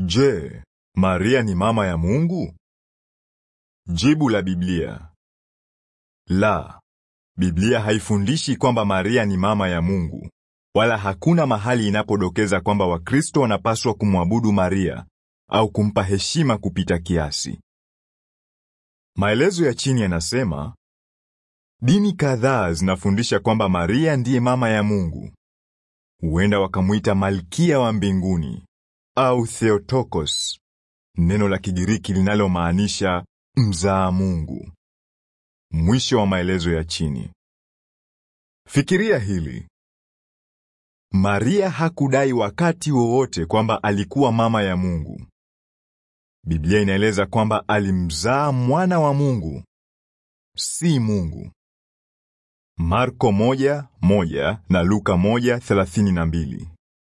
Je, Maria ni mama ya Mungu? Jibu la Biblia. La. Biblia haifundishi kwamba Maria ni mama ya Mungu, wala hakuna mahali inapodokeza kwamba Wakristo wanapaswa kumwabudu Maria au kumpa heshima kupita kiasi. Maelezo ya chini yanasema, dini kadhaa zinafundisha kwamba Maria ndiye mama ya Mungu. Huenda wakamuita Malkia wa mbinguni au Theotokos, neno la Kigiriki linalomaanisha mzaa Mungu. Mwisho wa maelezo ya chini. Fikiria hili. Maria hakudai wakati wowote kwamba alikuwa mama ya Mungu. Biblia inaeleza kwamba alimzaa mwana wa Mungu, si Mungu. Marko moja, moja na Luka moja, thelathini na mbili.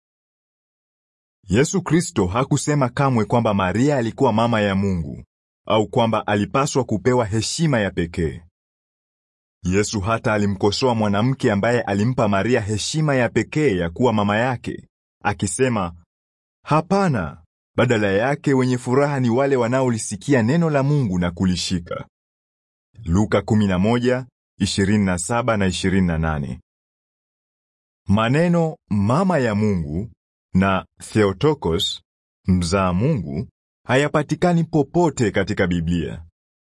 Yesu Kristo hakusema kamwe kwamba Maria alikuwa mama ya Mungu au kwamba alipaswa kupewa heshima ya pekee. Yesu hata alimkosoa mwanamke ambaye alimpa Maria heshima ya pekee ya kuwa mama yake, akisema, "Hapana, badala yake wenye furaha ni wale wanaolisikia neno la Mungu na kulishika." Luka 11, 27 na 28. Maneno mama ya Mungu na Theotokos, mzaa Mungu, hayapatikani popote katika Biblia.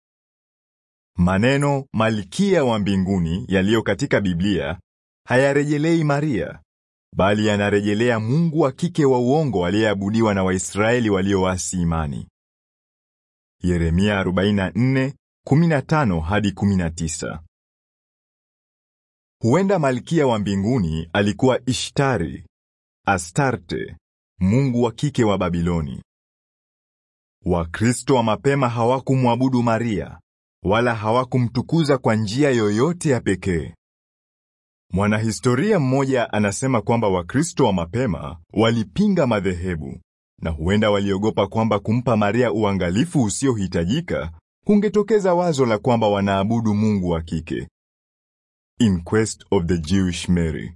Maneno malkia wa mbinguni yaliyo katika Biblia hayarejelei Maria, bali yanarejelea Mungu wa kike wa uongo aliyeabudiwa na Waisraeli walioasi imani. Yeremia 44:15 hadi 19. Huenda malkia wa mbinguni alikuwa Ishtari, Astarte, mungu wa kike wa Babiloni. Wakristo wa mapema hawakumwabudu Maria wala hawakumtukuza kwa njia yoyote ya pekee. Mwanahistoria mmoja anasema kwamba Wakristo wa mapema walipinga madhehebu na huenda waliogopa kwamba kumpa Maria uangalifu usiohitajika kungetokeza wazo la kwamba wanaabudu Mungu wa kike. In Quest of the Jewish Mary.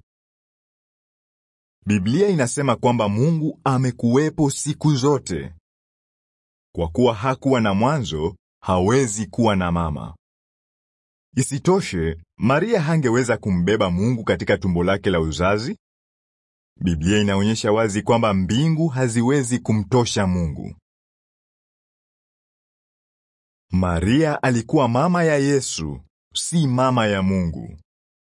Biblia inasema kwamba Mungu amekuwepo siku zote. Kwa kuwa hakuwa na mwanzo, hawezi kuwa na mama. Isitoshe, Maria hangeweza kumbeba Mungu katika tumbo lake la uzazi. Biblia inaonyesha wazi kwamba mbingu haziwezi kumtosha Mungu. Maria alikuwa mama ya Yesu, si mama ya Mungu.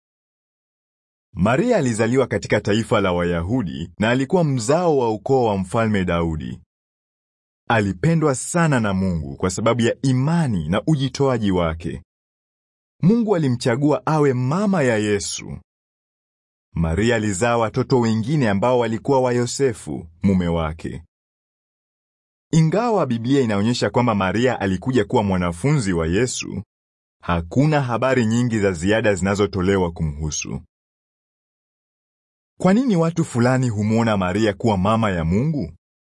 Maria alizaliwa katika taifa la Wayahudi na alikuwa mzao wa ukoo wa Mfalme Daudi. Alipendwa sana na Mungu kwa sababu ya imani na ujitoaji wake. Mungu alimchagua awe mama ya Yesu. Maria alizaa watoto wengine ambao walikuwa wa Yosefu, mume wake. Ingawa Biblia inaonyesha kwamba Maria alikuja kuwa mwanafunzi wa Yesu, hakuna habari nyingi za ziada zinazotolewa kumhusu. Kwa nini watu fulani humwona Maria kuwa mama ya Mungu?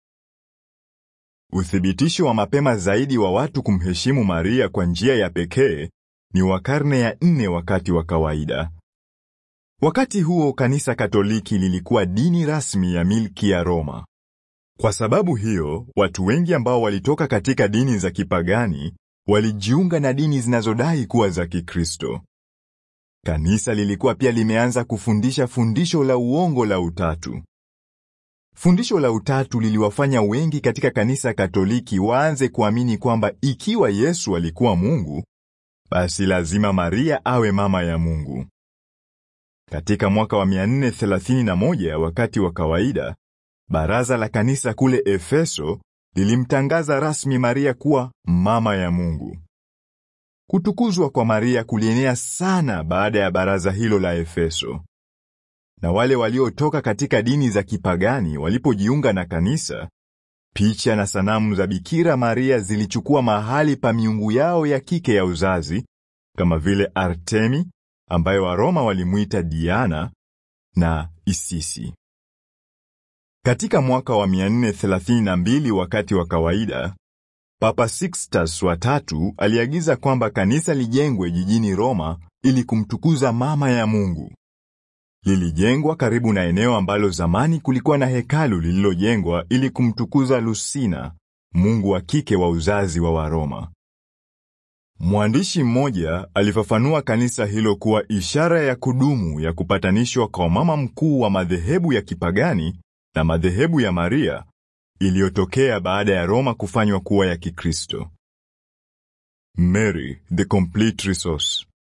Uthibitisho wa mapema zaidi wa watu kumheshimu Maria kwa njia ya pekee ni wa karne ya nne wakati wa kawaida. Wakati huo kanisa Katoliki lilikuwa dini rasmi ya milki ya Roma. Kwa sababu hiyo, watu wengi ambao walitoka katika dini za kipagani walijiunga na dini zinazodai kuwa za Kikristo. Kanisa lilikuwa pia limeanza kufundisha fundisho la uongo la utatu. Fundisho la utatu liliwafanya wengi katika kanisa Katoliki waanze kuamini kwamba ikiwa Yesu alikuwa Mungu, basi lazima Maria awe mama ya Mungu. Katika mwaka wa 431 wakati wa kawaida, baraza la kanisa kule Efeso lilimtangaza rasmi Maria kuwa mama ya Mungu. Kutukuzwa kwa Maria kulienea sana baada ya baraza hilo la Efeso. Na wale waliotoka katika dini za kipagani walipojiunga na kanisa, picha na sanamu za Bikira Maria zilichukua mahali pa miungu yao ya kike ya uzazi kama vile Artemi ambayo Waroma walimuita Diana na Isisi. Katika mwaka wa 432 wakati wa kawaida, Papa Sixtus wa tatu aliagiza kwamba kanisa lijengwe jijini Roma ili kumtukuza mama ya Mungu. Lilijengwa karibu na eneo ambalo zamani kulikuwa na hekalu lililojengwa ili kumtukuza Lucina, mungu wa kike wa uzazi wa Waroma. Mwandishi mmoja alifafanua kanisa hilo kuwa ishara ya kudumu ya kupatanishwa kwa mama mkuu wa madhehebu ya kipagani na madhehebu ya Maria iliyotokea baada ya Roma kufanywa kuwa ya Kikristo. Mary, the complete resource.